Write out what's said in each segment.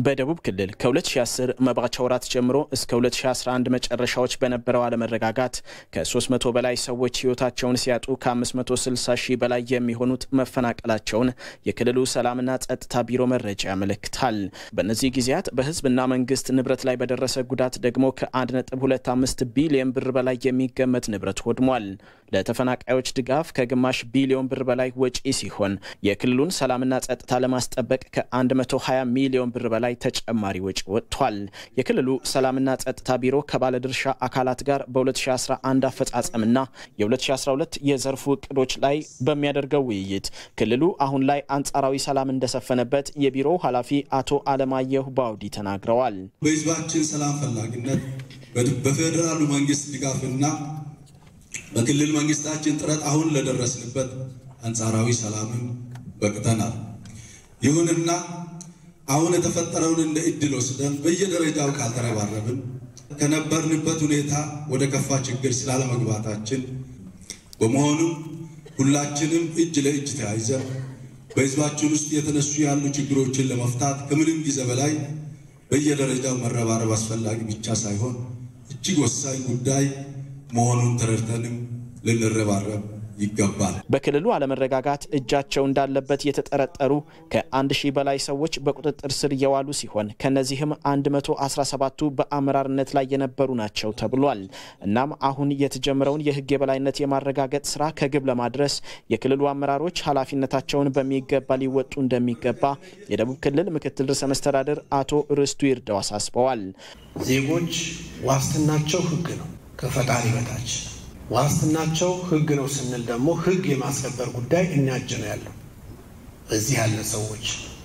በደቡብ ክልል ከ2010 መባቻ ወራት ጀምሮ እስከ 2011 መጨረሻዎች በነበረው አለመረጋጋት ከ300 በላይ ሰዎች ሕይወታቸውን ሲያጡ ከ560 ሺህ በላይ የሚሆኑት መፈናቀላቸውን የክልሉ ሰላምና ጸጥታ ቢሮ መረጃ ያመለክታል። በእነዚህ ጊዜያት በሕዝብና መንግስት ንብረት ላይ በደረሰ ጉዳት ደግሞ ከ1.25 ቢሊዮን ብር በላይ የሚገመት ንብረት ወድሟል። ለተፈናቃዮች ድጋፍ ከግማሽ ቢሊዮን ብር በላይ ወጪ ሲሆን የክልሉን ሰላምና ጸጥታ ለማስጠበቅ ከ120 ሚሊዮን ብር በላይ ተጨማሪ ወጪ ወጥቷል። የክልሉ ሰላምና ጸጥታ ቢሮ ከባለድርሻ አካላት ጋር በ2011 አፈጻጸምና የ2012 የዘርፉ እቅዶች ላይ በሚያደርገው ውይይት ክልሉ አሁን ላይ አንጻራዊ ሰላም እንደሰፈነበት የቢሮው ኃላፊ አቶ አለማየሁ ባውዲ ተናግረዋል። በህዝባችን ሰላም ፈላጊነት በፌዴራሉ መንግስት ድጋፍና በክልል መንግስታችን ጥረት አሁን ለደረስንበት አንጻራዊ ሰላምን በቅተናል። ይሁንና አሁን የተፈጠረውን እንደ እድል ወስደን በየደረጃው ካልተረባረብን ከነበርንበት ሁኔታ ወደ ከፋ ችግር ስላለመግባታችን በመሆኑም ሁላችንም እጅ ለእጅ ተያይዘን በህዝባችን ውስጥ የተነሱ ያሉ ችግሮችን ለመፍታት ከምንም ጊዜ በላይ በየደረጃው መረባረብ አስፈላጊ ብቻ ሳይሆን እጅግ ወሳኝ ጉዳይ መሆኑን ተረድተንም ልንረባረብ ይገባል። በክልሉ አለመረጋጋት እጃቸው እንዳለበት የተጠረጠሩ ከአንድ ሺህ በላይ ሰዎች በቁጥጥር ስር የዋሉ ሲሆን ከነዚህም 117ቱ በአመራርነት ላይ የነበሩ ናቸው ተብሏል። እናም አሁን የተጀመረውን የህግ የበላይነት የማረጋገጥ ስራ ከግብ ለማድረስ የክልሉ አመራሮች ኃላፊነታቸውን በሚገባ ሊወጡ እንደሚገባ የደቡብ ክልል ምክትል ርዕሰ መስተዳድር አቶ ርስቱ ይርዳው አሳስበዋል። ዜጎች ዋስትናቸው ህግ ነው ከፈጣሪ በታች ዋስትናቸው ህግ ነው ስንል ደግሞ ህግ የማስከበር ጉዳይ እኛ እጅ ነው ያለው። እዚህ ያለ ሰዎች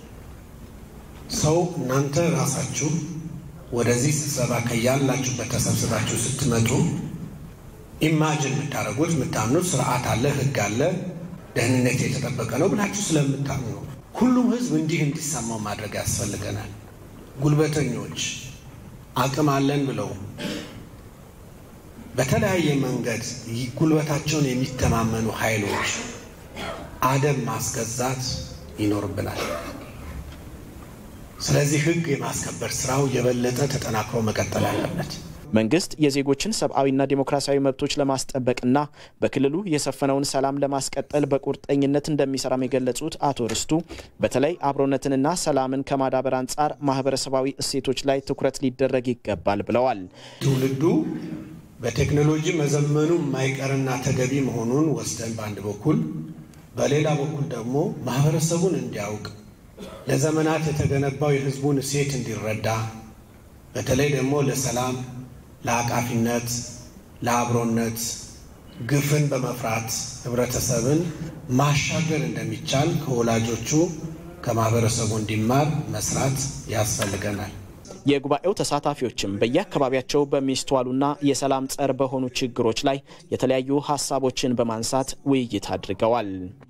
ሰው እናንተ ራሳችሁ ወደዚህ ስብሰባ ከያላችሁበት ተሰብስባችሁ ስትመጡ ኢማጅን የምታደርጉት የምታምኑት ስርዓት አለ፣ ህግ አለ፣ ደህንነት የተጠበቀ ነው ብላችሁ ስለምታምኑ ነው። ሁሉም ህዝብ እንዲህ እንዲሰማው ማድረግ ያስፈልገናል። ጉልበተኞች አቅም አለን ብለው በተለያየ መንገድ ጉልበታቸውን የሚተማመኑ ኃይሎች አደብ ማስገዛት ይኖርብናል። ስለዚህ ህግ የማስከበር ስራው የበለጠ ተጠናክሮ መቀጠል አለበት። መንግስት የዜጎችን ሰብአዊና ዴሞክራሲያዊ መብቶች ለማስጠበቅና በክልሉ የሰፈነውን ሰላም ለማስቀጠል በቁርጠኝነት እንደሚሰራም የገለጹት አቶ ርስቱ በተለይ አብሮነትንና ሰላምን ከማዳበር አንጻር ማህበረሰባዊ እሴቶች ላይ ትኩረት ሊደረግ ይገባል ብለዋል። ትውልዱ በቴክኖሎጂ መዘመኑ የማይቀርና ተገቢ መሆኑን ወስደን በአንድ በኩል፣ በሌላ በኩል ደግሞ ማህበረሰቡን እንዲያውቅ ለዘመናት የተገነባው የህዝቡን እሴት እንዲረዳ በተለይ ደግሞ ለሰላም፣ ለአቃፊነት፣ ለአብሮነት ግፍን በመፍራት ህብረተሰብን ማሻገር እንደሚቻል ከወላጆቹ ከማህበረሰቡ እንዲማር መስራት ያስፈልገናል። የጉባኤው ተሳታፊዎችም በየአካባቢያቸው በሚስተዋሉና የሰላም ጸር በሆኑ ችግሮች ላይ የተለያዩ ሀሳቦችን በማንሳት ውይይት አድርገዋል።